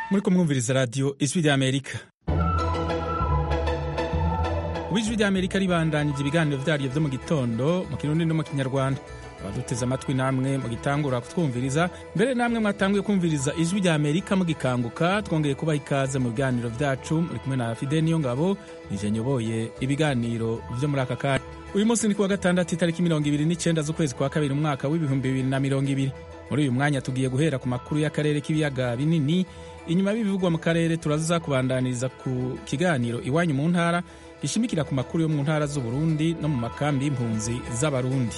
muriko mwumviriza radiyo ijwi rya amerika ubu ijwi rya amerika ribandanije ibiganiro vyaryo vyo mu gitondo mu kirundi no mu kinyarwanda abaduteze amatwi namwe mugitangura kutwumviriza mbere namwe mwatanguye kumviriza ijwi rya amerika mugikanguka twongeye kubaha ikaze mu biganiro vyacu muri kumwe na fide niyo ngabo nije nyoboye ibiganiro vyo muri aka kanya uyu munsi ni kuwa gatandatu itariki mirongo ibiri n'icenda z'ukwezi kwa kabiri umwaka w'ibihumbi bibiri na mirongo ibiri muri uyu mwanya tugiye guhera ku makuru y'akarere k'ibiyaga binini inyuma y'ibivugwa mu karere turaza kubandaniriza ku kiganiro iwanyu mu ntara gishimikira ku makuru yo mu ntara z'uburundi no mu makambi y'impunzi z'abarundi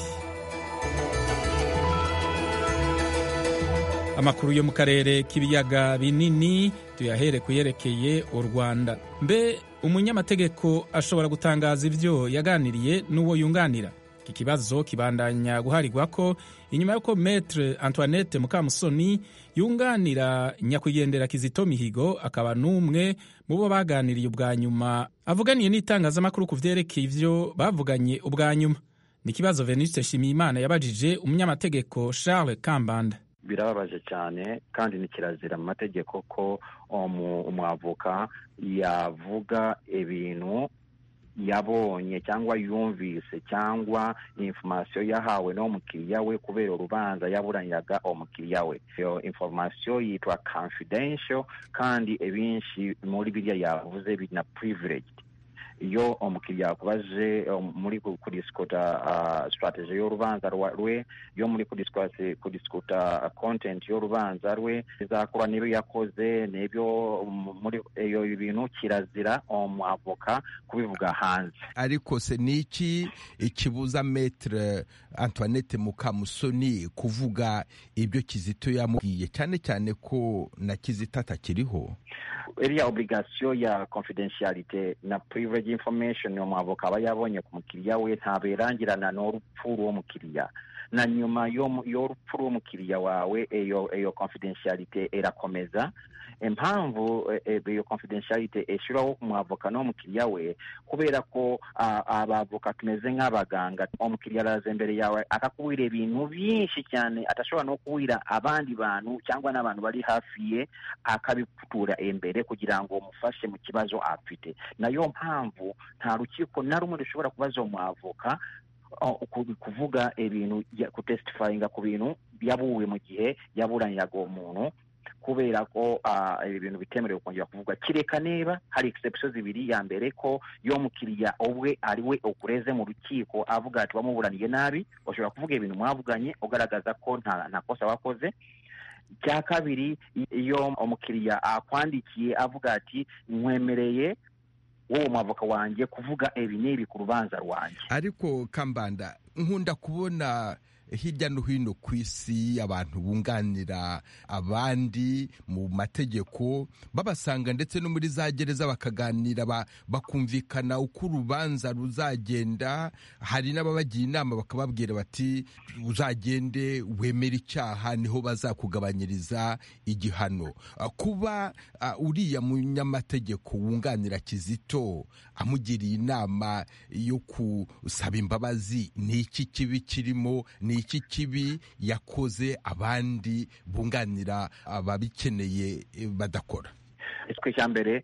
amakuru yo mu karere k'ibiyaga binini tuyahere ku yerekeye u rwanda mbe umunyamategeko ashobora gutangaza ibyo yaganiriye n'uwo yunganira iki kibazo kibandanya guharirwa ko inyuma y'uko metre antoinette mukamusoni yunganira nyakwigendera kizito mihigo akaba n'umwe mu bo baganiriye ubwa nyuma avuganiye n'itangazamakuru ku vyerekeye ivyo bavuganye ubwa nyuma ni ikibazo venuste nshimiyimana yabajije umunyamategeko charles kambanda birababaje cyane kandi ni kirazira mu mategeko ko umwavoka yavuga ibintu yabonye cyangwa yumvise cyangwa informasiyo yahawe n'umukiriya we kubera urubanza yaburaniraga umukiriya we iyo informasiyo yitwa confidential kandi ebinshi muri biriya yavuze bina privileged iyo umukiriya yakubaje muri kudisikota strategy y'urubanza rwe yo muri kudisikota content y'urubanza rwe izakora n'ibyo yakoze n'ibyo muri iyo bintu kirazira umwavoka kubivuga hanze ariko se ni iki ikibuza metre antoinette mukamusoni kuvuga ibyo kizito yamubwiye cyane cyane ko na kizito atakiriho iriya obligasiyo ya confidentialite na privilege information umwavoka aba yabonye ku mukiriya we ntabwo irangirana n'urupfu rw'uwo mukiriya na nyuma y'urupfu rw'umukiriya wawe iyo confidentialite irakomeza impamvu iyo confidentialite ishyiraho umwavoka n'umukiriya we kubera ko abavoka tumeze nk'abaganga umukiriya araza imbere yawe akakubwira ibintu byinshi cyane atashobora no kubwira abandi bantu cyangwa n'abantu bari hafi ye akabiputura imbere kugira ngo umufashe mu kibazo afite nayo mpamvu nta rukiko na rumwe rushobora kubaza umwavoka kuvuga ibintu kutesitifayinga ku bintu yabuwe mu gihe yaburaniraga uwo muntu kubera ko ibi bintu bitemerewe kongera kuvuga kireka niba hari exception zibiri ya mbere ko yo mukiriya ubwe ari we ukureze mu rukiko avuga ati wamuburaniye nabi ushobora kuvuga ibintu mwavuganye ugaragaza ko nta kosa wakoze cya kabiri iyo umukiriya akwandikiye avuga ati nkwemereye wowe mwavoka wanjye kuvuga ibi n'ibi ku rubanza rwanjye ariko kambanda nkunda kubona hirya no hino ku isi abantu bunganira abandi mu mategeko babasanga ndetse no muri za gereza bakaganira bakumvikana uko urubanza ruzagenda hari n'ababagira inama bakababwira bati uzagende wemere icyaha niho bazakugabanyiriza igihano kuba uriya munyamategeko wunganira kizito amugiriye inama yo gusaba imbabazi ni iki kibi kirimo ni iki kibi yakoze abandi bunganira ababikeneye badakora twe cya mbere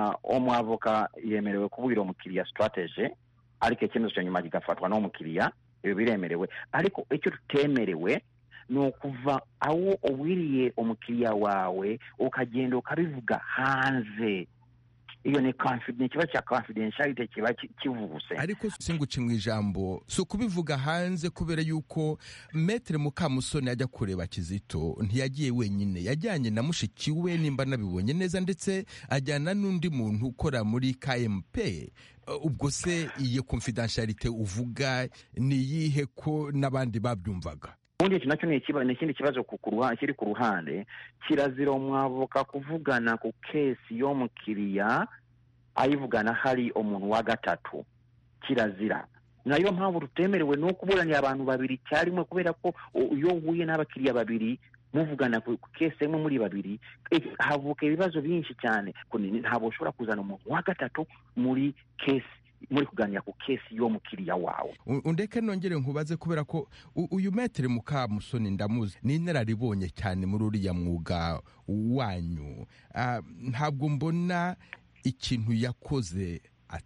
umwavoka yemerewe kubwira umukiriya strategy ariko icyemezo cya nyuma kigafatwa n'umukiriya ibi biremerewe ariko icyo tutemerewe ni ukuva aho ubwiriye umukiriya wawe ukagenda ukabivuga hanze iyo ni ikibazo cya confidentiality kiba kivuse ariko singuce mu ijambo si ukubivuga hanze kubera yuko metere mukamusoni ajya kureba kizito ntiyagiye wenyine yajyanye na mushiki we nimba nabibonye neza ndetse ajyana n'undi muntu ukora muri kmp ubwo se iyo confidentiality uvuga ni iyihe ko n'abandi babyumvaga ubundi iki nacyo ni ikindi kibazo kiri ku ruhande kirazira umwavoka kuvugana ku kesi y'umukiriya ayivugana hari umuntu wa gatatu kirazira nayo mpamvu tutemerewe ni ukuburanira abantu babiri icyarimwe kubera ko iyo uhuye n'abakiriya babiri muvugana ku kesi imwe muri babiri havuka ibibazo byinshi cyane ntabwo ushobora kuzana umuntu wa gatatu muri kesi muri kuganira ku kesi y'umukiriya wawe undeke nongere nkubaze kubera ko uyu metere mukamusoni ndamuzi ni inararibonye cyane muri uriya mwuga wanyu ntabwo mbona ikintu yakoze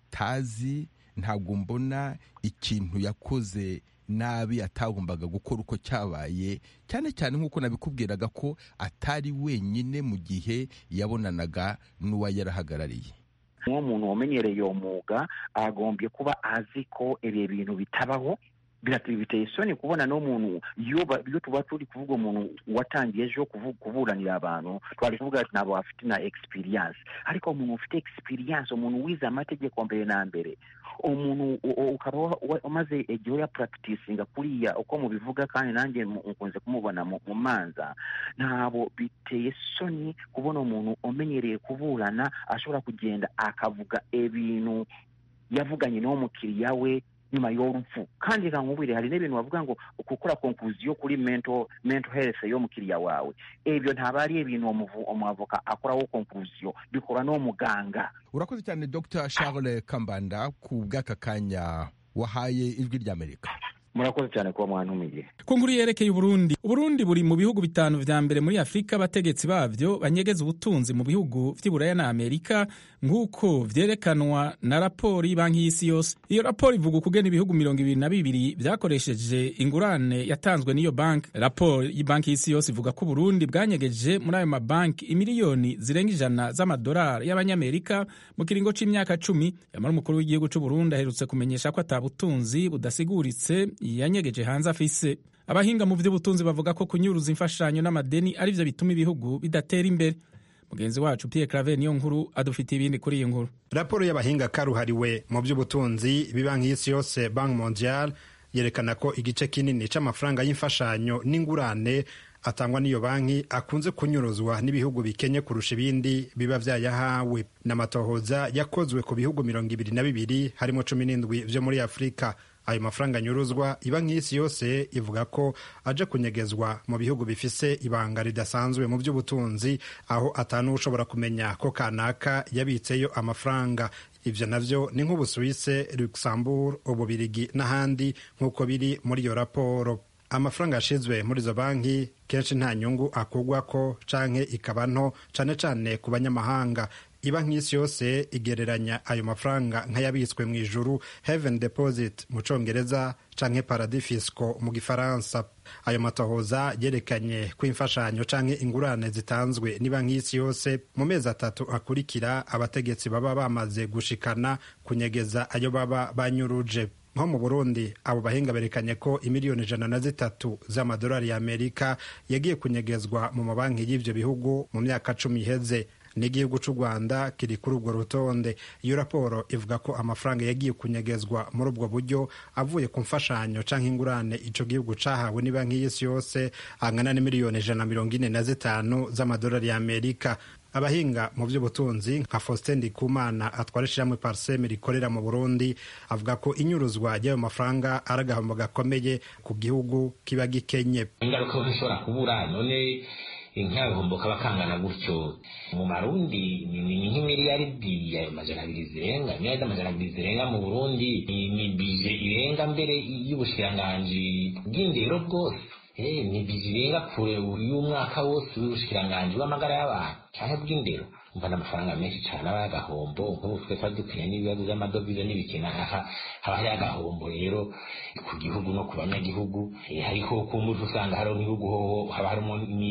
atazi ntabwo mbona ikintu yakoze nabi atagombaga gukora uko cyabaye cyane cyane nk'uko nabikubwiraga ko atari wenyine mu gihe yabonanaga n'uwa yarahagarariye uwo muntu wamenyereye uwo mwuga agombye kuba azi ko ibi bintu bitabaho biteye isoni kubona n'umuntu iyo tuba turi kuvuga umuntu watangiye ejo kuburanira abantu twari kuvuga ati ntabwo bafite na experience ariko umuntu ufite experience umuntu wize amategeko mbere na mbere umuntu ukaba umaze igihe ya practicinga kuriya uko mubivuga kandi nanjye nkunze kumubona mu manza ntabwo biteye isoni kubona umuntu umenyereye kuburana ashobora kugenda akavuga ibintu yavuganye n'uwo mukiriya we nyuma y'urupfu kandi reka nkubwire hari n'ibintu bavuga ngo gukora konkluziyo kuri mental mental health y'umukiriya wawe ibyo ntabwo ari ibintu umwavoka akoraho konkluziyo bikora n'uwo muganga urakoze cyane dr charles kambanda ku bw'aka kanya wahaye ijwi ry'amerika murakoze cyane kuba mwantumiye ku nkuru yerekeye uburundi uburundi buri mu bihugu bitanu vya mbere muri afurika abategetsi bavyo banyegeza ubutunzi mu bihugu vy'iburaya na amerika nk'uko vyerekanwa na raporo y'ibanki y'isi yose iyo raporo ivuga ukugena ibihugu mirongo ibiri na bibiri vyakoresheje ingurane yatanzwe n'iyo banki raporo y'ibanki y'isi yose ivuga ko uburundi bwanyegeje muri ayo mabanki imiliyoni zirenga ijana z'amadolari y'abanyamerika mu kiringo c'imyaka cumi yamara umukuru w'igihugu c'uburundi aherutse kumenyesha ko ata butunzi budasiguritse yanyegeje hanze afise abahinga mu by'ubutunzi bavuga ko kunyuruza imfashanyo n'amadeni ari byo bituma ibihugu bidatera imbere mugenzi wacu Pierre Claver niyo nkuru adufitiye ibindi kuri iyi nkuru raporo y'abahinga karuhariwe mu by'ubutunzi bibanki y'isi yose banki mondial yerekana ko igice kinini c'amafaranga y'imfashanyo n'ingurane atangwa n'iyo banki akunze kunyuruzwa n'ibihugu bikenye kurusha ibindi biba vyayahawe n'amatohoza yakozwe ku bihugu mirongo ibiri na bibiri harimo cumi n'indwi vyo muri afurika ayo mafaranga anyuruzwa ibanki y'isi yose ivuga ko aje kunyegezwa mu bihugu bifise ibanga ridasanzwe mu by'ubutunzi aho atanu ushobora kumenya ko kanaka yabitseyo amafaranga ivyo navyo ni nk'ubusuwise luxembourg ububirigi n'ahandi nk'uko biri muri iyo raporo amafaranga yashizwe muri izo banki kenshi nta nyungu akugwako canke ikaba nto cane cane ku banyamahanga ibanki y'isi yose igereranya ayo mafaranga nk'ayabitswe mu ijuru heaven deposit mu congereza canke paradis fisco mu gifaransa ayo matohoza yerekanye ko imfashanyo canke ingurane zitanzwe n'ibanki y'isi yose mu mezi atatu akurikira abategetsi baba bamaze gushikana kunyegeza ayo baba banyuruje nko mu burundi abo bahinga berekanye ko imiliyoni ijana na zitatu z'amadolari y'amerika yagiye kunyegezwa mu mabanki y'ivyo bihugu mu myaka cumi iheze n'igihugu c'u rwanda kiri kuri urwo rutonde iyo raporo ivuga ko amafaranga yagiye kunyegezwa muri ubwo buryo avuye ku mfashanyo canke ingurane ico gihugu cahawe n'ibanki y'isi yose angana n'imiliyoni ijana na mirongo ine na zitanu z'amadolari y'amerika abahinga mu by'ubutunzi nka faustin ndikumana atwara ishyirahamwe parseme rikorera mu burundi avuga ko inyuruzwa ry'ayo mafaranga ari agahombo gakomeye ku gihugu kiba gikenye ingaruka zishobora kubura none nk'agahombo kaba kangana gutyo mu marundi ni nk'imiliyaridi ayo majana abiri zirenga miliyaridi amajana abiri zirenga mu burundi ni bije irenga mbere y'ubushikiranganji bw'indero bwose ni bije irenga kure y'umwaka wose w'ubushikiranganji w'amagara y'abantu canke bw'indero umva n'amafaranga menshi cane aba y'agahombo nk'ubu twe twari dukwiye n'ibibazo vy'amadovize n'ibikina aha haba hari agahombo rero ku gihugu no ku banyagihugu hariho kumbuza usanga hariho n'ibihugu hoho haba harimo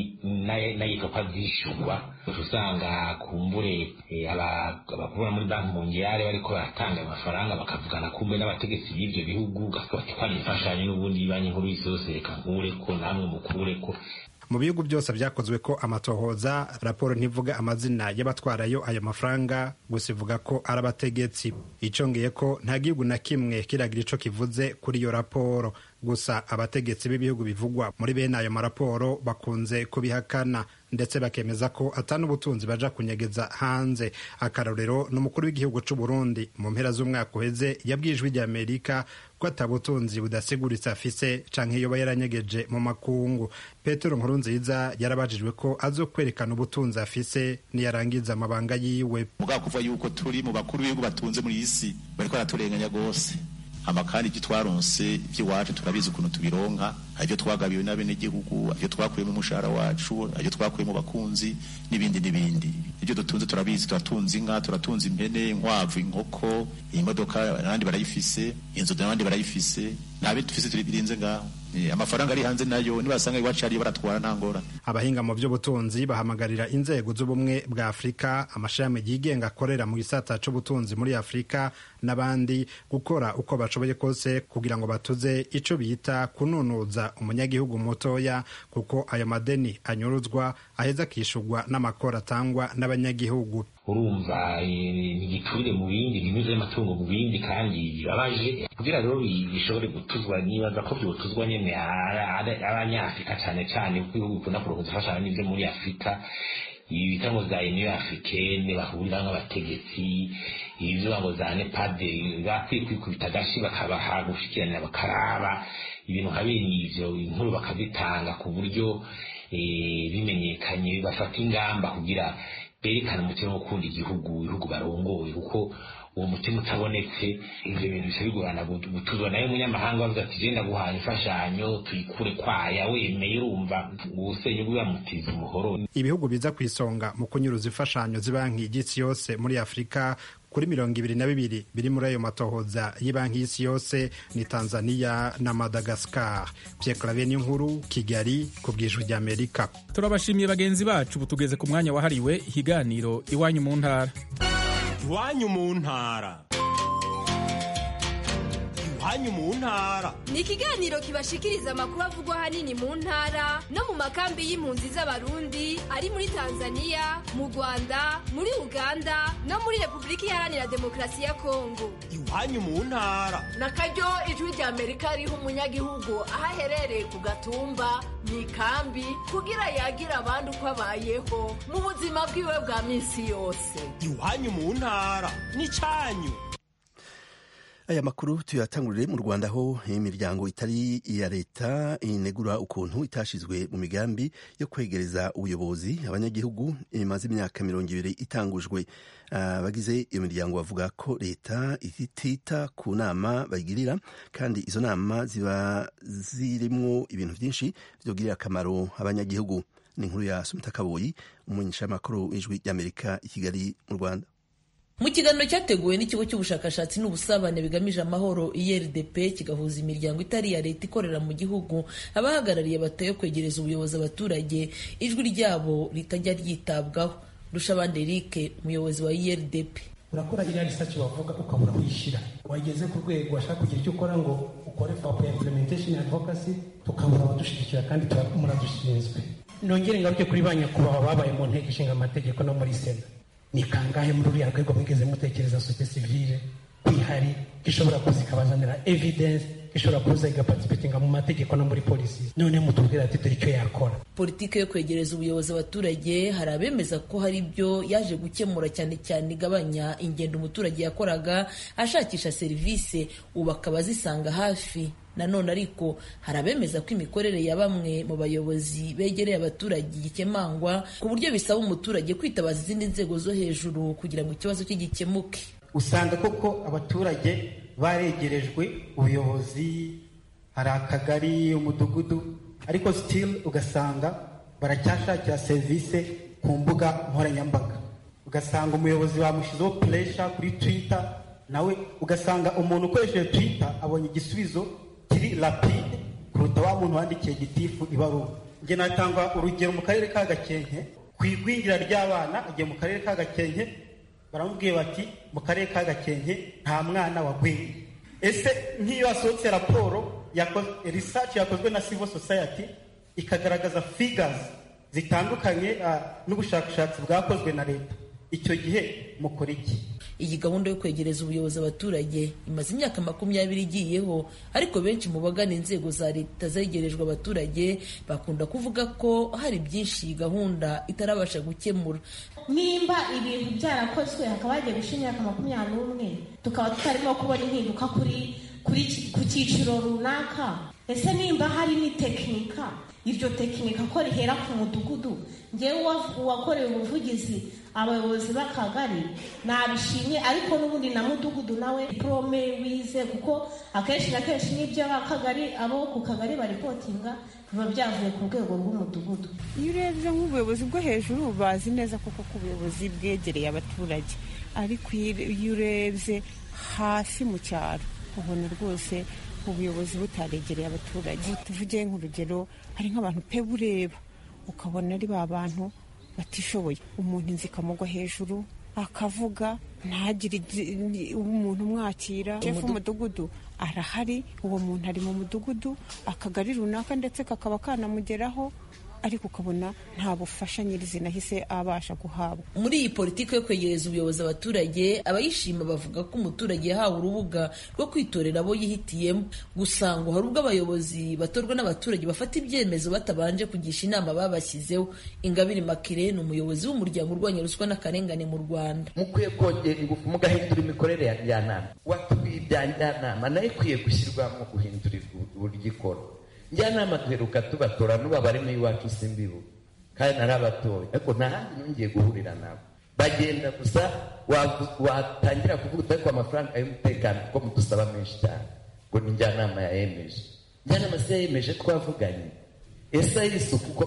n'ayitwa vyishurwa usanga kumbure abakubura muri banki mongiyare bariko baratanga ayo mafaranga bakavugana kumbe n'abategetsi b'ivyo bihugu bati kwari imfashanyo n'ubundi banki nkuru y'isi yose reka nkureko namwe mukureko mu bihugu byose byakozwe ko amatohoza raporo ntivuga amazina y'abatwarayo ayo mafaranga gusa ivuga ko ari abategetsi icongeye ko nta gihugu na kimwe kiragira ico kivuze kuri iyo raporo gusa abategetsi b'ibihugu bivugwa muri bene ayo maraporo bakunze kubihakana ndetse bakemeza ko atari ubutunzi baja kunyegeza hanze akarorero n'umukuru w'igihugu c'u Burundi mu mpera z'umwaka uheze yabwiye ijwi ry'Amerika ko ko atabutunzi budasiguritse afise canke yoba yaranyegeje mu makungu petero nkurunziza yarabajijwe ko azokwerekana ubutunzi afise niyarangiza amabanga yiwe mugabo kuva yuko turi mu bakuru b'ibihugu batunze muri iyi si bariko baraturenganya rwose hama kandi ibyo twaronse iby'iwacu turabizi ukuntu tubironka ibyo twagabiwe n'abenegihugu ibyo twakuye mu mushahara wacu ibyo twakuye mu bakunzi n'ibindi n'ibindi ibyo dutunze turabizi turatunze inka turatunze impene inkwavu inkoko imodoka abandi barayifise inzu n'abandi barayifise ntabe dufise turi birinze ngaho amafaranga ari hanze nayo nibasanga iwacu ariyo baratwara nta ngorane abahinga mu by'ubutunzi bahamagarira inzego z'ubumwe bwa afurika amashami yigenga akorera mu gisata c'ubutunzi muri afurika n'abandi gukora uko bashoboye kose kugira ngo batuze ico bita kununuza umunyagihugu mutoya kuko ayo madeni anyuruzwa aheza akishurwa n'amakoro atangwa n'abanyagihugu urumva ntigiturire mu bindi binyuze amatungo mu bindi kandi bibabaje kugira rero bishobore gutuzwa nibaza ko byotuzwa nyene abanyafurika cane cane kuko ibihugu bikunda kurongoza imfashanyo n'ivyo muri afurika ibi bita ngo za union africaine bahurira nk'abategetsi ibyo ngo za nepade bakwiye kwikubita agashi bakabaha gushikiranira bakaraba ibintu nka bene ivyo inkuru bakazitanga ku buryo bimenyekanye bafata ingamba kugira berekana umutima wo gukunda igihugu ibihugu barongoye kuko uwo mutima utabonetse ivyo bintu bisa bigorana gutuzwa nayo umunyamahanga bavuga ati je ndaguhaye imfashanyo tuyikure kwaya wemeye urumva uwusenya ubwo bamutiza umuhoro ibihugu biza ku isonga mu kunyuruza imfashanyo z'ibanki y'isi yose muri afurika kuri mirongo ibiri na bibiri biri muri ayo matohoza y'ibanki y'isi yose ni tanzania na madagascar pierre claver n'inkuru kigali ku bwijwi ry'amerika turabashimiye bagenzi bacu ubu tugeze ku mwanya wahariwe ikiganiro iwanyu mu ntara iwanyu mu ntara iwanyu mu ntara ni ikiganiro kibashikiriza amakuru avugwa ahanini mu ntara no mu makambi y'impunzi z'abarundi ari muri tanzania mu rwanda muri uganda no muri repubulika iharanira demokarasi ya kongo iwanyu mu ntara na karyo ijwi rya amerika riha umunyagihugu aho aherereye ku gatumba mu ikambi kugira yagira abandi uko abayeho mu buzima bwiwe bwa minsi yose iwanyu mu ntara ni cyanyu aya makuru tuyatangurire mu rwanda aho imiryango itari iya leta inegura ukuntu itashizwe mu migambi yo kwegereza ubuyobozi abanyagihugu imaze imyaka mirongo ibiri itangujwe abagize iyo miryango bavuga ko leta itita ku nama bayigirira kandi izo nama ziba zirimo ibintu byinshi byogirira akamaro abanyagihugu ni inkuru ya sumita kaboyi umumenyeshamakuru w'ijwi ry'amerika i kigali mu rwanda mu kiganiro cyateguwe n'ikigo cy'ubushakashatsi n'ubusabane bigamije amahoro irdp kigahuza imiryango itari iya leta ikorera mu gihugu abahagarariye batayo kwegereza ubuyobozi abaturage ijwi ryabo ritajya ryitabwaho rushabande eric umuyobozi wa irdp urakora iriya risaci wavuga ukabura kwishyira wageze ku rwego washaka kugira icyo ukora ngo ukore fapu ya implementation advocacy tukabura abadushyigikira kandi muradushinzwe nongere ngaruke kuri ba nyakubahwa babaye mu nteko ishinga amategeko no muri sena ni kangahe muri uriya rwego mwigeze mutekereza sosiyete sivile kwihari ishobora kuza ikabazanira evidence ishobora kuza igaparticipatinga mu mategeko no muri polisi none mutubwira ati dore icyo yakora politiki yo kwegereza ubuyobozi abaturage hari abemeza ko hari ibyo yaje gukemura cyane cyane igabanya ingendo umuturage yakoraga ashakisha serivisi ubu akaba azisanga hafi nanone ariko hari abemeza ko imikorere ya bamwe mu bayobozi begereye abaturage gikemangwa ku buryo bisaba umuturage kwitabaza izindi nzego zo hejuru kugira ngo ikibazo cye gikemuke usanga koko abaturage baregerejwe ubuyobozi hari akagari umudugudu ariko sitili ugasanga baracyashakira serivisi ku mbuga nkoranyambaga ugasanga umuyobozi bamushyizeho puresha kuri twita nawe ugasanga umuntu ukoresheje twita abonye igisubizo kiri rapide kuruta wa muntu wandikiye gitifu ibaruwa njye natanga urugero mu karere ka gakenke ku igwingira ry'abana agiye mu karere ka gakenke baramubwiye bati mu karere ka gakenke nta mwana wagwiriye ese nk'iyo hasohotse raporo risaci yakozwe na civil society ikagaragaza figures zitandukanye n'ubushakashatsi bwakozwe na leta icyo gihe mukora iki iyi gahunda yo kwegereza ubuyobozi abaturage imaze imyaka makumyabiri igiyeho ariko benshi mu bagana inzego za leta zegerejwe abaturage bakunda kuvuga ko hari byinshi iyi gahunda itarabasha gukemura nimba ibintu byarakozwe hakaba hagiye gushira imyaka makumyabiri n'umwe tukaba tutarimo kubona impinduka kuri ku cyiciro runaka ese nimba hari n'itekinika iryo tekinika ko rihera ku mudugudu ngewe uwakorewe ubuvugizi abayobozi b'akagari nabishimye ariko n'ubundi na mudugudu nawe diporome wize kuko akenshi na kenshi n'ibyo akagari abo ku kagari baripotinga biba byavuye ku rwego rw'umudugudu iyo urebye nk'ubuyobozi bwo hejuru bazi neza koko ko ubuyobozi bwegereye abaturage ariko iyo urebye hasi mu cyaro ubona rwose ubuyobozi butaregereye abaturage tuvuge nk'urugero hari nk'abantu pe bureba ukabona ari ba bantu batishoboye umuntu inzu ikamugwa hejuru akavuga ntagire umuntu umwakira shefu w'umudugudu arahari uwo muntu ari mu mudugudu akagari runaka ndetse kakaba kanamugeraho ariko ukabona nta bufasha nyirizina ahise abasha guhabwa muri iyi politiki yo kwegereza ubuyobozi abaturage abayishima bavuga ko umuturage yahawe urubuga rwo kwitorera abo yihitiyemo gusa ngo hari ubwo abayobozi batorwa n'abaturage bafata ibyemezo batabanje kugisha inama babashyizeho ingabire makire ni umuyobozi w'umuryango urwanya ruswa n'akarengane mu rwanda mukwiye kongera ingufu mugahindura imikorere ya njyanama watubwiye ibya njyanama nayo ikwiye gushyirwamo guhindura uburyo ikora njyanama duheruka tubatora n'ubu abarimo iwacu simbibu kandi narabatoye ariko nta handi nongeye guhurira nabo bagenda gusa watangira kuvuga ariko amafaranga y'umutekano kuko mudusaba menshi cyane ngo ni njyanama yayemeje njyanama si yayemeje twavuganye ese ay'isuku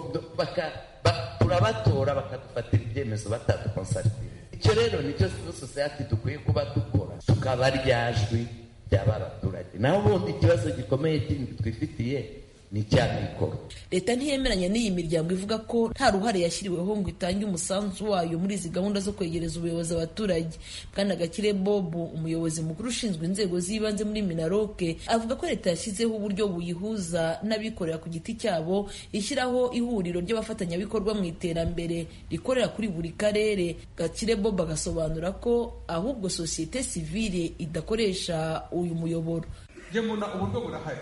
turabatora bakadufatira ibyemezo batadukonsaritinga icyo rero nicyo civil society dukwiye kuba dukora tukaba ryajwi ry'aba abaturage naho ubundi ikibazo gikomeye kindi twifitiye ni mikoro leta ntiyemeranya n'iyi miryango ivuga ko nta ruhare yashyiriweho ngo itange umusanzu wayo muri izi gahunda zo kwegereza ubuyobozi abaturage bwana gakire bob umuyobozi mukuru ushinzwe inzego z'ibanze muri minaroke avuga ko leta yashyizeho uburyo buyihuza n'abikorera ku giti cyabo ishyiraho ihuriro ry'abafatanyabikorwa mu iterambere rikorera kuri buri karere gakire bob agasobanura ko ahubwo sosiyete sivile idakoresha uyu muyoboro njye mbona uburyo burahari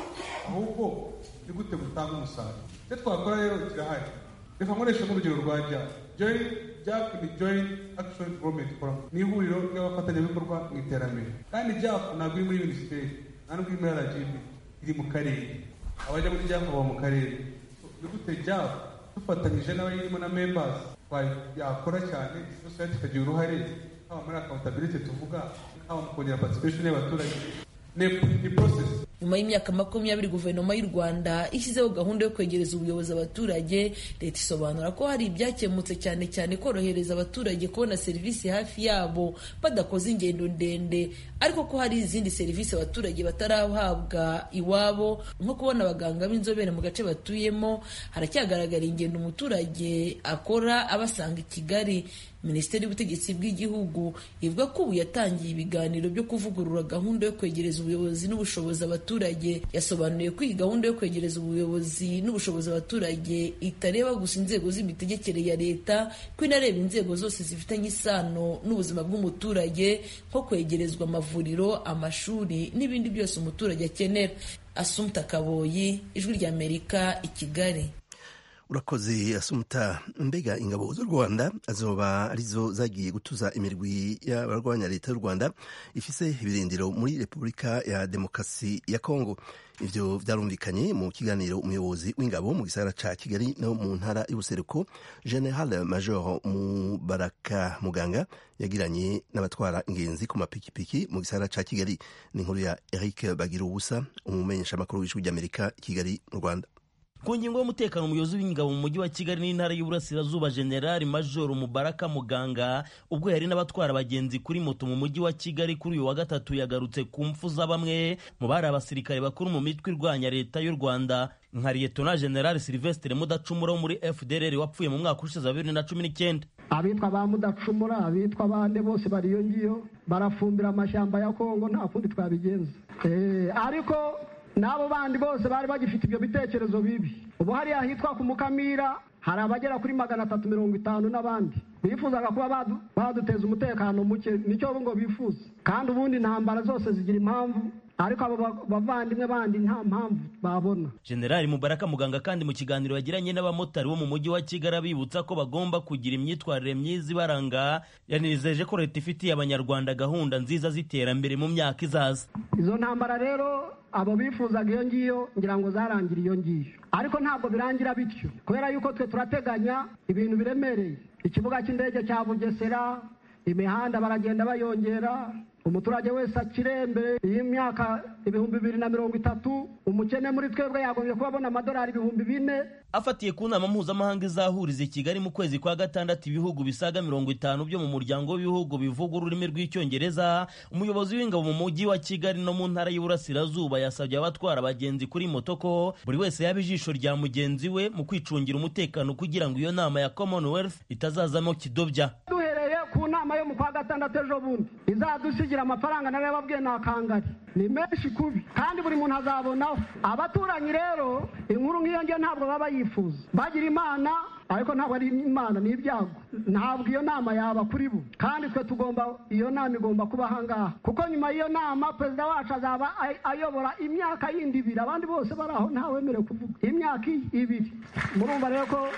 ahubwo ni gute butanga umusaruro icyo twakora rero kirahari reka nkoreshe nk'urugero rwa jya joyi japu ni joyi akishoni goromenti foramu ni ihuriro ry'abafatanyabikorwa mu iterambere kandi japu ntabwo iri muri minisiteri nta n'ubwo iri muri rgb iri mu karere abajya muri japu baba mu karere ni gute japu dufatanyije n'abayirimo na membazi yakora cyane sosiyete ikagira uruhare haba muri akawuntabilite tuvuga haba mu kongera patisipesheni y'abaturage ni porosesi nyuma y'imyaka makumyabiri guverinoma y'u rwanda ishyizeho gahunda yo kwegereza ubuyobozi abaturage leta isobanura ko hari ibyakemutse cyane cyane korohereza abaturage kubona serivisi hafi yabo badakoze ingendo ndende ariko ko hari izindi serivisi abaturage batarahabwa iwabo nko kubona abaganga b'inzobere mu gace batuyemo haracyagaragara ingendo umuturage akora abasanga i kigali minisiteri y'ubutegetsi bw'igihugu ivuga ko ubu yatangiye ibiganiro byo kuvugurura gahunda yo kwegereza ubuyobozi n'ubushobozi abaturage yasobanuye ko iyi gahunda yo kwegereza ubuyobozi n'ubushobozi abaturage itareba gusa inzego z'imitegekere ya leta ko inareba inzego zose zifitanye isano n'ubuzima bw'umuturage nko kwegerezwa amavuriro amashuri n'ibindi byose umuturage akenera asumta kaboyi ijwi ry'amerika i kigali urakoze asumuta mbega ingabo z'u rwanda azoba arizo zagiye gutuza imirwi y'abarwanya leta y'u rwanda ifise ibirindiro muri repubulika ya demokarasi ya kongo ivyo vyarumvikanye mu kiganiro umuyobozi w'ingabo mu gisagara ca kigali no mu ntara y'ubuseruko general major mubaraka muganga yagiranye n'abatwara ingenzi ku mapikipiki mu gisagara ca kigali ni inkuru ya eric bagira ubusa umumenyeshamakuru w'ijwi ry'amerika kigali mu rwanda ku ngingo y'umutekano umuyobozi w'ingabo mu mujyi wa kigali n'intara y'uburasirazuba generali majoro mubaraka muganga ubwo yari n'abatwara abagenzi kuri moto mu mujyi wa kigali kuri uyu wa gatatu yagarutse ku mfu za bamwe mu bari abasirikare bakuru mu mitwe irwanya leta y'u rwanda nka liyetona generali silvestre mudacumura wo muri fdrr wapfuye mu mwaka ushize wa bibiri na cumi n'icyenda abitwa ba mudacumura abitwa bande bose bari iyo ngiyo barafumbira amashyamba ya kongo nta kundi twabigenza ariko n'abo bandi bose bari bagifite ibyo bitekerezo bibi ubu hariya hitwa ku mukamira hari abagera kuri magana atatu mirongo itanu n'abandi bifuzaga kuba baduteza umutekano muke nicyo ngo bifuza kandi ubundi intambara zose zigira impamvu ariko abo ba- bavandimwe bandi nta mpamvu babona generali mubaraka muganga kandi mu kiganiro yagiranye n'abamotari bo mu mujyi wa kigali abibutsa ko bagomba kugira imyitwarire myiza ibaranga yanizeje ko leta ifitiye abanyarwanda gahunda nziza z'iterambere mu myaka izaza izo ntambara rero abo bifuzaga iyo ngiyo ngira ngo zarangira iyo ngiyo ariko ntabwo birangira bityo kubera yuko twe turateganya ibintu biremereye ikibuga cy'indege cya bugesera imihanda baragenda bayongera umuturage wese akire mbere y'imyaka ibihumbi bibiri na mirongo itatu umukene muri twebwe yagombye kuba abona amadolari ibihumbi bine afatiye ku nama mpuzamahanga izahuriza i kigali mu kwezi kwa gatandatu ibihugu bisaga mirongo itanu byo mu muryango w'ibihugu bivuga ururimi rw'icyongereza umuyobozi w'ingabo mu mujyi wa kigali no mu ntara y'uburasirazuba yasabye abatwara abagenzi kuri moto ko buri wese yaba ijisho rya mugenzi we mu kwicungira umutekano kugira ngo iyo nama ya commonwealth itazazamo kidobya duhereye ku nama yo mu kwa gatandatu ejo bundi izadusigira amafaranga nawe yababwiye ni akangari ni menshi kubi kandi buri muntu azabonaho abaturanyi rero inkuru nk'iyo ngiyo ntabwo baba yifuza bagira imana ariko ntabwo ari imana ni ibyago ntabwo iyo nama yaba kuri bo kandi twe tugomba iyo nama igomba kuba ahangaha kuko nyuma y'iyo nama perezida wacu azaba ay- ayobora imyaka yindi ibiri abandi bose bari aho ntawemerewe kuvuga imyaka ibiri murumva rero ko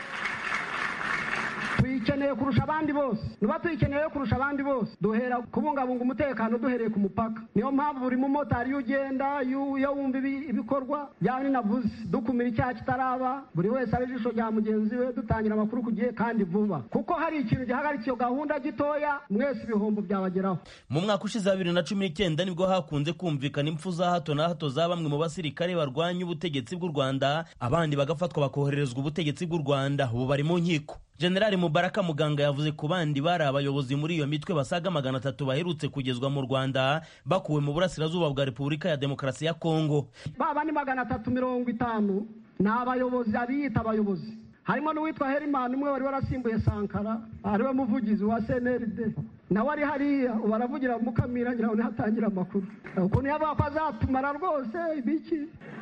tuyikeneye kurusha abandi bose niba tuyikeneye kurusha abandi bose duhera kubungabunga umutekano duhereye ku mupaka niyo mpamvu buri mumotari iyo ugenda iyo iyo wumva ibi- ibikorwa byaba ninavuze dukumira icyaha kitaraba buri wese abe ijisho rya mugenzi we dutangira amakuru ku gihe kandi vuba kuko hari ikintu gihagarika iyo gahunda gitoya mwese ibihombo byabageraho mu mwaka ushize wa bibiri na cumi n'icyenda nibwo hakunze kumvikana impfu za hato na hato za bamwe mu basirikare barwanya ubutegetsi bw'u rwanda abandi bagafatwa bakoherezwa ubutegetsi bw'u rwanda ubu bari mu nkiko generali mubaraka muganga yavuze ku bandi bari abayobozi muri iyo mitwe basaga magana atatu baherutse kugezwa mu rwanda bakuwe mu burasirazuba bwa repubulika ya demokarasi ya kongo baba ni magana atatu mirongo itanu ni abayobozi abiyita abayobozi harimo n'uwitwa herimani umwe wari warasimbuye sankara ariwe muvugizi wa cnrd nawe ari hariya ubu aravugira mu mukamira ngira ngo niho atangira amakuru ukuntu yavuga ko azatumara rwose ibiki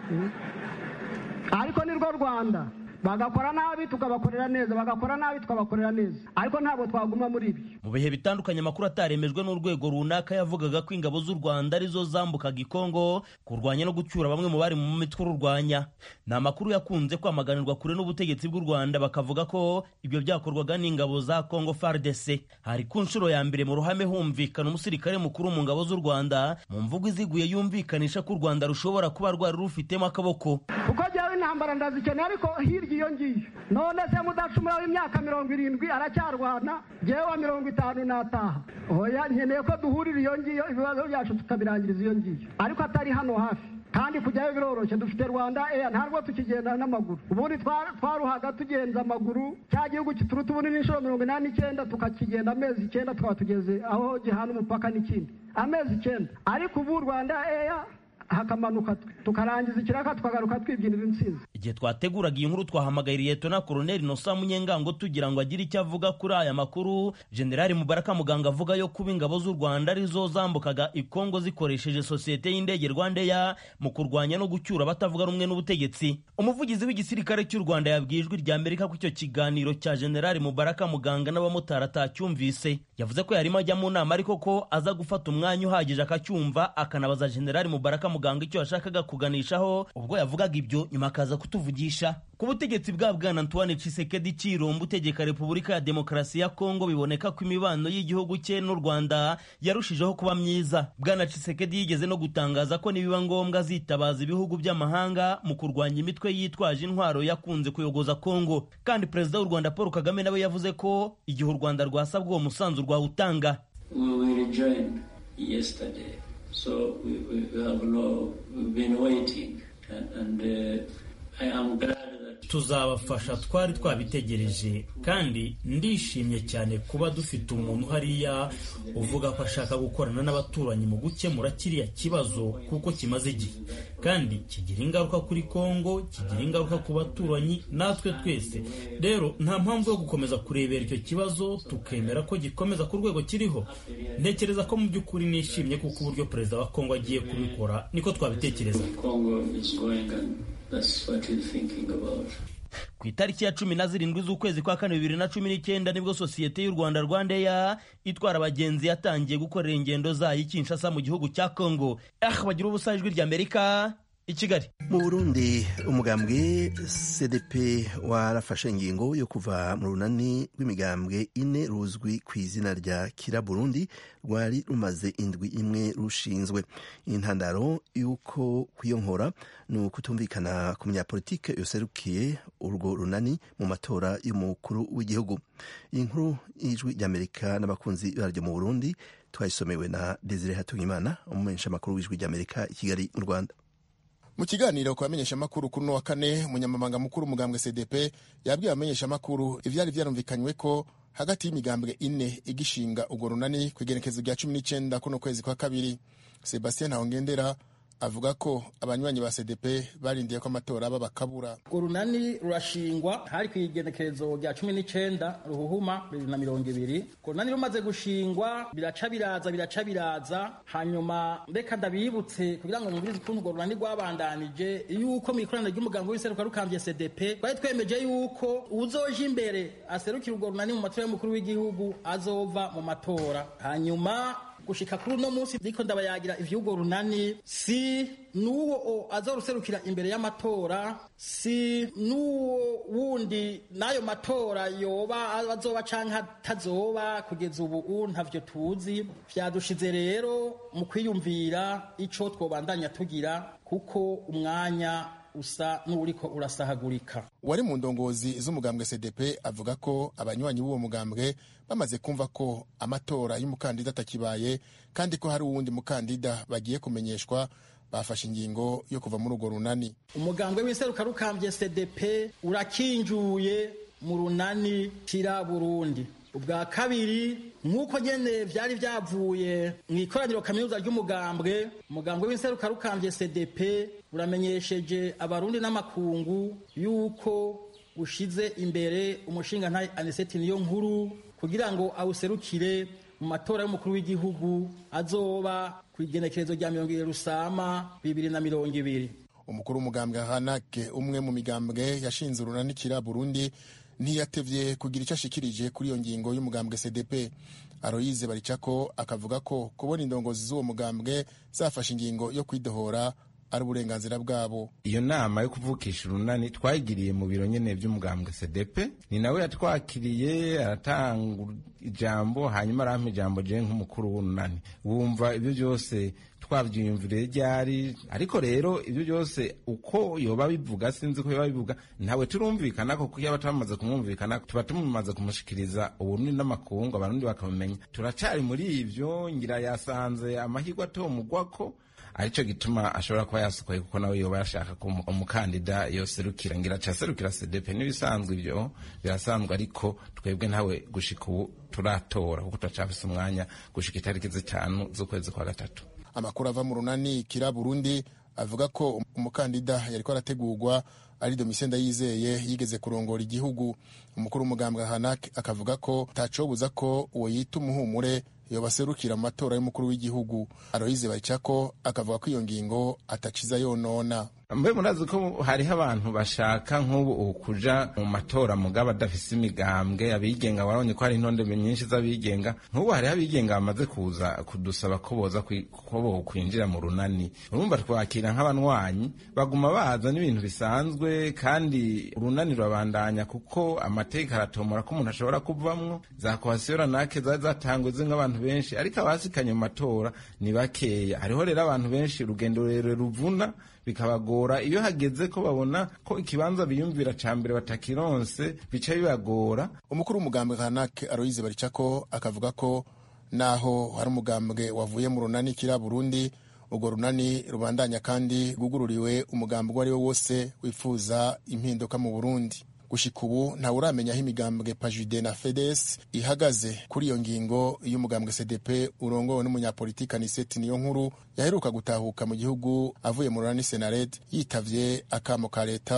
ariko ni rwo rwanda bagakora nabi tukabakorera neza bagakora nabi tukabakorera neza ariko ntabwo twaguma muri ibyo mu bihe bitandukanye amakuru ataremejwe n'urwego runaka yavugaga ko ingabo z'u rwanda arizo zambukaga ikongo kurwanya no gucyura bamwe mu bari mu mitwe ururwanya ni amakuru yakunze kwamaganirwa kure n'ubutegetsi bw'u rwanda bakavuga ko ibyo byakorwaga n'ingabo za kongo fardc hari ku nshuro ya mbere mu ruhame humvikana umusirikare mukuru mu ngabo z'u rwanda mu mvugo iziguye yumvikanisha ko u rwanda rushobora kuba rwari rufitemo akaboko kuko jyawe intambara ndazikeneye ariko hirya iyo ngiyo none se mudacumura w'imyaka mirongo irindwi aracyarwana jyewe wa mirongo itanu nataha oya nkeneye ko duhurira iyo ngiyo ibibazo byacu tukabirangiriza iyo ngiyo ariko atari hano hafi kandi kujyayo biroroshye dufite rwanda eya ntabwo tukigenda n'amaguru ubundi twa- twaruhaga tugenza amaguru cya gihugu kituruta ubundi n'inshuro mirongo inani n'icyenda tukakigenda amezi icyenda tukaba tugeze aho gihana umupaka n'ikindi amezi icyenda ariko ubu rwanda eya hakamanuka tukarangiza ikiraka tukagaruka twibyinira intsinzi igihe twateguraga iyi nkuru twahamagaye liyetona koroneli nosa munyengango tugira ngo agire icyo avuga kuri aya makuru generali mubaraka muganga avuga yo kuba ingabo z'u rwanda arizo zambukaga ikongo zikoresheje sosiyete y'indege rwandeya mu kurwanya no gucyura abatavuga rumwe n'ubutegetsi umuvugizi w'igisirikare cy'u rwanda yabwiye ijwi rya amerika ko icyo kiganiro cya generali mubaraka muganga n'abamotari atacyumvise yavuze ko yarimo ajya mu nama ariko ko aza gufata umwanya uhagije akacyumva akanabaza generali mubaraka muganga icyo yashakaga kuganishaho ubwo yavugaga ibyo nyuma akaza kutuvugisha ku butegetsi bwa bwana antoine cisekedi cirombo utegeka repubulika ya demokarasi ya kongo biboneka ko imibano y'igihugu cye n'u rwanda yarushijeho kuba myiza bwana cisekedi yigeze no gutangaza ko nibiba ngombwa azitabaza ibihugu by'amahanga mu kurwanya imitwe yitwaje intwaro yakunze kuyogoza kongo kandi perezida w'u rwanda paul kagame nawe yavuze ko igihe u rwanda rwasabwa uwo musanzu rwawutanga We were joined yesterday, so we, we, we have no, we've been waiting, and, and uh, I am glad that tuzabafasha twari twabitegereje kandi ndishimye cyane kuba dufite umuntu hariya uvuga ko ashaka gukorana n'abaturanyi mu gukemura kiriya kibazo kuko kimaze igihe kandi kigira ingaruka kuri kongo kigira ingaruka ku baturanyi natwe twese rero nta mpamvu yo gukomeza kurebera icyo kibazo tukemera ko gikomeza ku rwego kiriho ntekereza ko mu by'ukuri nishimye kuko uburyo perezida wa kongo agiye kubikora niko twabitekereza Congo is going, and that's what we're thinking about. ku itariki ya cumi na zirindwi z'ukwezi kwa kane bibiri na cumi n'icyenda nibwo sosiyete y'u rwanda rwandeya itwara abagenzi yatangiye gukorera ingendo zayo i kinshasa mu gihugu cya congo ah bagira ubusa ijwi ry'amerika i kigali mu burundi umugambwe cdp warafashe ingingo yo kuva mu runani rw'imigambwe ine ruzwi ku izina rya kira burundi rwari rumaze indwi imwe rushinzwe intandaro y'uko kuyonkora ni ukutumvikana ku munyapolitike yoserukiye urwo runani mu matora y'umukuru w'igihugu iyi nkuru y'ijwi ry'amerika n'abakunzi baryo mu burundi twayisomewe na desire hatungimana umumenyeshamakuru w'ijwi ry'amerika i kigali mu rwanda mu kiganiro ku bamenyeshamakuru kuri uno wa kane umunyamabanga mukuru umugambwe cdp yabwiye abamenyeshamakuru ivyari vyarumvikanywe ko hagati y'imigambwe ine igishinga urwo runani ku igenekezo rya cumi n'icenda kuno kwezi kwa kabiri sebastien ntawongendera avuga ko abanywanyi ba cdp barindiye ko amatora aba bakabura urwo runani rurashingwa hari ku igenekerezo rya cumi n'icenda ruhuhuma bibiri na mirongo ibiri urwo runani rumaze gushingwa biraca biraza biraca biraza hanyuma reka ndabibutse kugira ngo mwumvirize ukuntu urwo runani rwabandanije yuko mu ikoraniro ry'umugambi w'iseruka rukambye cdp twari twemeje yuko uzoja imbere aserukira urwo runani mu matora y'umukuru w'igihugu azova mu matora hanyuma gushika kuri uno munsi ndiko ndabayagira ivy'urwo runani si n'uwo azoruserukira imbere y'amatora si n'uwo wundi n'ayo matora yoba azoba canke atazoba kugeza ubu ntavyo tuzi vyadushize rero mu kwiyumvira ico twobandanya tugira kuko umwanya usa n'uriko urasahagurika wari mu ndongozi z'umugambwe cdp avuga ko abanywanyi b'uwo mugambwe bamaze kumva ko amatora y'umukandida atakibaye kandi ko hari uwundi mukandida bagiye kumenyeshwa bafashe ingingo yo kuva muri urwo runani umugambwe w'iseruka rukambye cdp urakinjuye mu runani kira burundi ubwa kabiri nk'uko nyene vyari vyavuye mu ikoraniro kaminuza ry'umugambwe umugambwe w'inseruka rukambye cdp uramenyesheje abarundi n'amakungu yuko ushize imbere umushinga ntaye aniseti niyo nkuru kugira ngo awuserukire mu matora y'umukuru w'igihugu azoba ku igenekerezo rya mirongo ibiri rusama bibiri na mirongo ibiri umukuru w'umugambwe hanake umwe mu migambwe yashinze urunanikira burundi ntiyatevye kugira icyo ashikirije kuri iyo ngingo y'umugambwe cdp aroyize baricako akavuga ko kubona indongozi z'uwo mugambwe zafashe ingingo yo kwidohora ari uburenganzira bwabo iyo nama yo kuvukisha urunani twayigiriye mu biro nyene vy'umugambwe cdp ni nawe yatwakiriye aratanga ijambo hanyuma arampa ijambo jewe nk'umukuru w'urunani wumva ibyo byose twavyiyumviriye ryari ariko rero ibyo byose uko yoba bivuga sinzi ko yoba bivuga ntawe turumvikana ko kuko yaba twamaze kumwumvikana tuba tumaze kumushikiriza uburundi n'amakungu abarundi bakamumenya turacari muri ivyo ngira yasanze amahirwe atomugwako aricyo gituma ashobora kuba yasokoye kuko nawe yoba yashaka ko umukandida yoserukira ngira acaserukira cdp n'ibisanzwe ibyo birasanzwe ariko twebwe ntawe gushika ubu turatora kuko turacafise umwanya gushika itariki zitanu z'ukwezi kwa gatatu amakuru ava mu runani kira burundi avuga ko umukandida yariko arategurwa ari domitien ndayizeye yigeze kurongora igihugu umukuru w'umugambwe hanak akavuga ko tacobuza ko uwo yita umuhumure yobaserukira mu matora y'umukuru w'igihugu aroyize baricako akavuga ko iyo ngingo ataciza yonona mbe murazi ko hariho abantu bashaka nk'ubu kuja mu matora mugabo adafise imigambwe abigenga warabonye ko hari intonde nyinshi z'abigenga nk'ubu hariho abigenga bamaze kuza kudusaba ko boza ko bokwinjira mu runani urumva twakira nk'abanywanyi baguma baza n'ibintu bisanzwe kandi urunani rurabandanya kuko amateka aratomora ko umuntu ashobora kuvamwo za kohasiyo ranake zari zatangwe nk'abantu benshi ariko abasikanye mu matora ni bakeya hariho rero abantu benshi urugendo rurerure ruvuna bikabagora iyo hageze ko babona ko ikibanza biyumvira ca mbere batakironse bica bibagora umukuru w'umugambwe kanake aroyize baricako akavuga ko naho hari umugambwe wavuye mu runani kira burundi urwo runani rubandanya kandi rwugururiwe umugambi uwo ari wo wose wifuza impinduka mu burundi gushika ubu ntawe uramenya aho imigambwe pajude na fedes ihagaze kuri iyo ngingo y'umugambwe cdp urongowe n'umunyapolitika aniseti niyo nkuru yaheruka gutahuka mu gihugu avuye mu runani senared yitavye akamo ka leta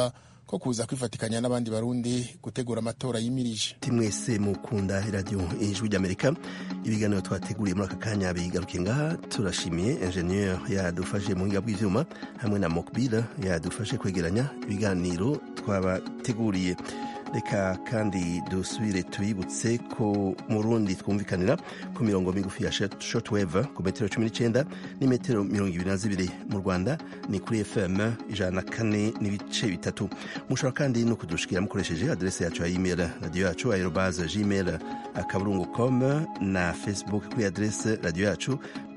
ko kuza kwifatikanya n'abandi barundi gutegura amatora yimirije mwese mukunda iradiyo ijwi ry'amerika ibiganiro twateguriye muri aka kanya bigaruke ngaha turashimiye enjeniyeri yadufashe mu buhinga bw'ibyuma hamwe na mokbila yadufashe kwegeranya ibiganiro twabateguriye reka kandi dusubire tubibutse ko mu rundi twumvikanira ku mirongo migufi ya shotweve ku metero cumi n'icyenda n'imetero mirongo ibiri na zibiri mu rwanda ni kuri fm ijana na kane n'ibice bitatu mushobora kandi no kudushikira mukoresheje aderesi yacu ya imeri radiyo yacu aerobaze gmail akaburungu com na facebook kuri aderesi radiyo yacu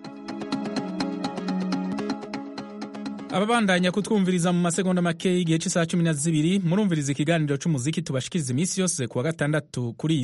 ababandanya kutwumviriza mu masegonda make y'igihe cy'isaha cumi na zibiri murumviriza ikiganiro cy'umuziki tubashikiriza iminsi yose ku wa gatandatu kuri iyi